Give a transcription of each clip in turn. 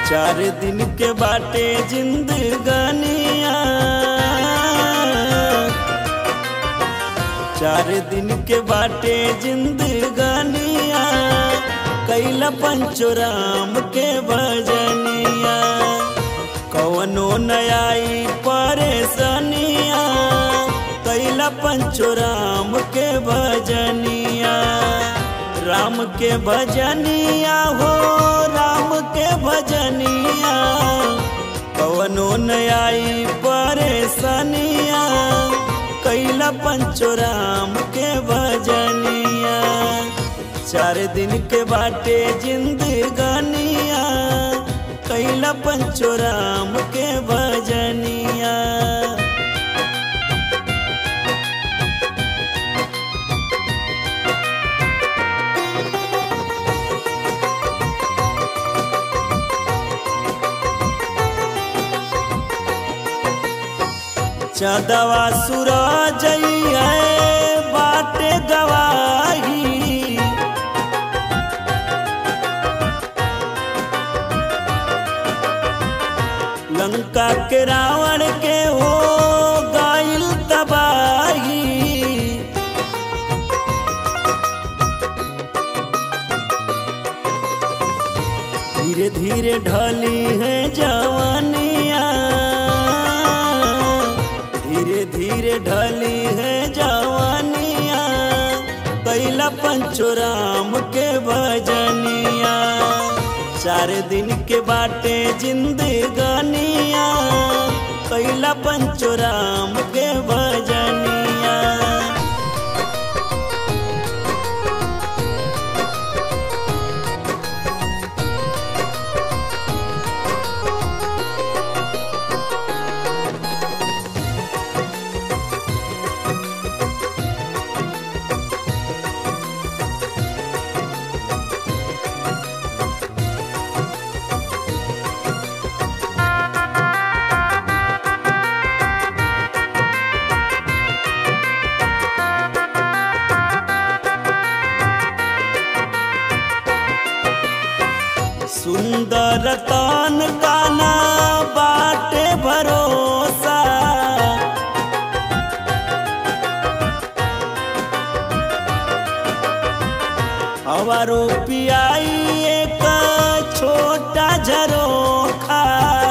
चार दिन के बाटे जिंदगानिया चार दिन के बाटे जिंदगानिया कैला पंचोराम के भजनिया कवनो नयाई परेशानिया कैला पंचोराम के भजनिया राम के भजनिया हो राम के भजनिया कवनो नयाई परेशानिया कैला पंचोराम के भजनिया चार दिन के बाटे जिंदगानिया कैला पंचोराम के भजनिया चदवा सूरज है बाटे गवाही लंका के रावण के हो गाइल तबाही धीरे धीरे ढली है जवानिया धीरे धीरे ढली है जवानिया कैला पंचोराम के भजनिया चार दिन के बाटे जिंदगानिया कैला पंचोराम के भजनिया सुंदर तान काना बाटे भरोसा हवारो पियाई एक छोटा झरोखा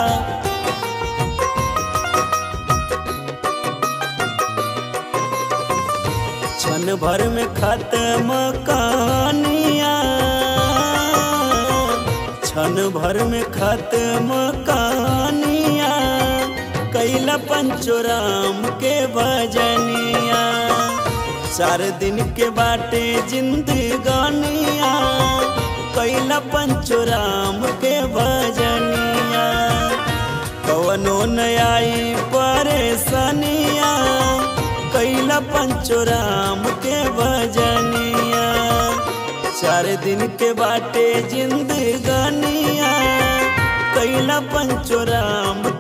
क्षण भर में खत्म कहानिया क्षण भर में खत्म कहानिया कैला पंचोराम के भजनिया चार दिन के बाटे जिंदगानिया कैला पंचोराम के भजनिया कवनो नयाई परेशानिया कैला पंचोराम के भजनिया चार दिन के बाटे जिंदगानिया कैला पंचोराम